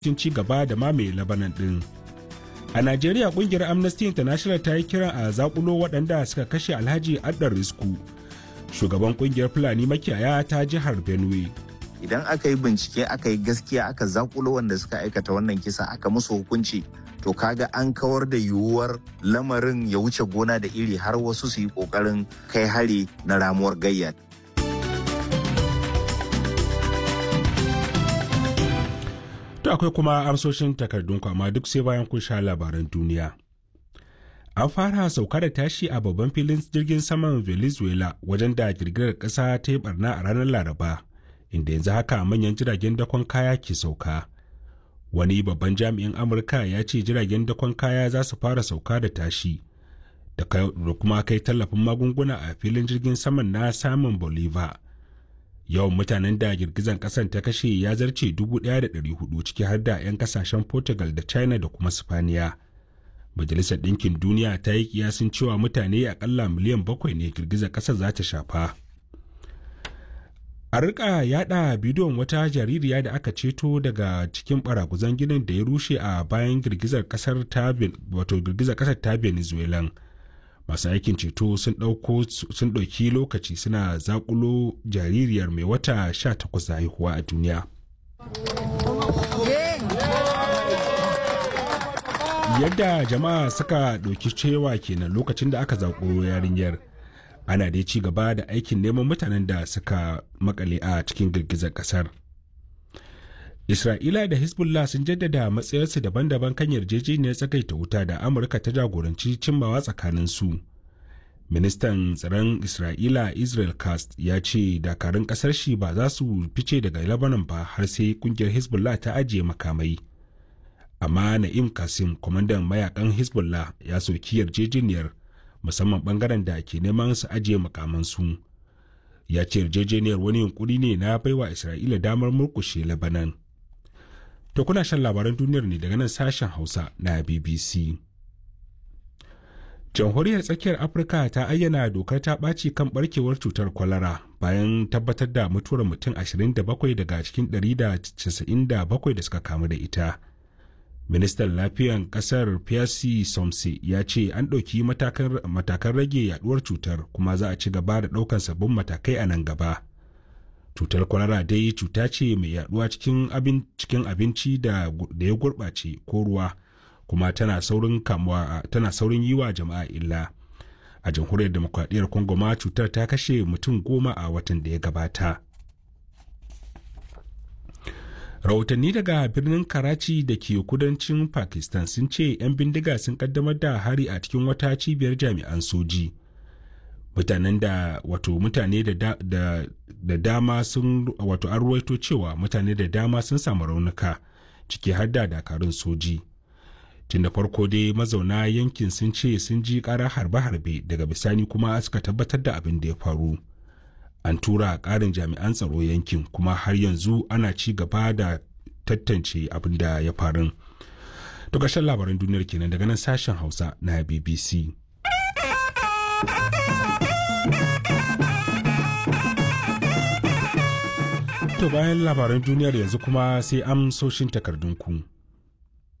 cikin ci gaba da mamaye labanan ɗin. A Najeriya ƙungiyar Amnesty International ta yi kiran a zakulo waɗanda suka kashe Alhaji Addar Risku, shugaban ƙungiyar Fulani makiyaya ta jihar Benue. Idan aka yi bincike aka yi gaskiya aka zakulo wanda suka aikata wannan kisa aka musu hukunci to kaga an kawar da yiwuwar lamarin ya wuce gona da iri har wasu su yi ƙoƙarin kai hari na ramuwar gayya. To akwai kuma amsoshin takardun amma duk sai bayan kun sha labaran duniya. An fara sauka da tashi a babban filin jirgin saman Venezuela wajen da girgirar ƙasa ta yi barna a ranar Laraba, inda yanzu haka manyan jiragen dakon kaya ke sauka. Wani babban jami'in Amurka ya ce jiragen dakon kaya za su fara sauka da tashi, da kuma kai tallafin magunguna a filin jirgin saman na samun Bolivar. yawan mutanen da girgizan kasan ta kashe ya zarce 1,400 ciki har da 'yan kasashen portugal da china da kuma spaniya majalisar ɗinkin duniya ta yi kiyasin cewa mutane akalla miliyan bakwai ne girgizar ƙasar za ta shafa a rika yada bidiyon wata jaririya da aka ceto daga cikin baraguzan ginin da ya rushe a bayan girgizar ƙasar ta wato girgizar ƙasar ta venezuelan masu aikin ceto sun ɗauki lokaci suna zakulo jaririyar mai wata 18 da haihuwa a duniya yadda jama'a suka ɗauki cewa kenan lokacin da aka zakulo yarinyar ana dai ci gaba da aikin neman mutanen da suka makale a cikin girgizar ƙasar Isra'ila da Hezbollah sun jaddada matsayarsu daban-daban kan yarjejeniyar tsakaita wuta da Amurka ta jagoranci cimmawa tsakanin su. Ministan tsaron Isra'ila Israel Kast ya ce dakarun kasar shi ba za su fice daga Lebanon ba har sai kungiyar Hezbollah ta ajiye makamai. Amma Na'im Kasim, kwamandan mayakan Hezbollah ya soki yarjejeniyar musamman bangaren da ke neman su ajiye makamansu. Ya ce yarjejeniyar wani yunkuri ne na baiwa Isra'ila damar murkushe Lebanon. To kuna shan labaran duniyar ne daga nan sashen Hausa na BBC. Jamhuriyar Tsakiyar Afirka ta ayyana dokar ta ɓaci kan ɓarkewar cutar kwalara bayan tabbatar da mutuwar mutum 27 daga cikin 197 da suka kamu da ita. Ministan Lafiyan ƙasar Pierre Somse ya ce an ɗauki matakan rage yaduwar cutar kuma za a ci gaba da ɗaukar sabbin matakai a nan gaba. cutar kwalara dai cuta ce mai yaduwa cikin abin cikin abinci da ya gurɓace ko ruwa kuma tana saurin kamuwa tana saurin yi wa jama'a illa a jamhuriyar demokradiyyar congo ma cutar ta kashe mutum goma a watan da ya gabata rahotanni daga birnin karachi da ke kudancin pakistan sun ce 'yan bindiga sun kaddamar da hari a cikin wata cibiyar jami'an soji mutanen da wato mutane da, da, da dama sun wato an ruwaito cewa mutane da dama sun samu raunuka ciki har da dakarun soji tun da farko dai mazauna yankin sun ce sun ji ƙara harbe-harbe daga bisani kuma suka tabbatar da abin da ya faru an tura ƙarin jami'an tsaro yankin kuma har yanzu ana ci gaba da tantance abin da ya faru to ƙarshen labaran duniyar kenan daga nan sashen hausa na bbc To bayan labaran duniyar yanzu kuma sai amsoshin takardunku.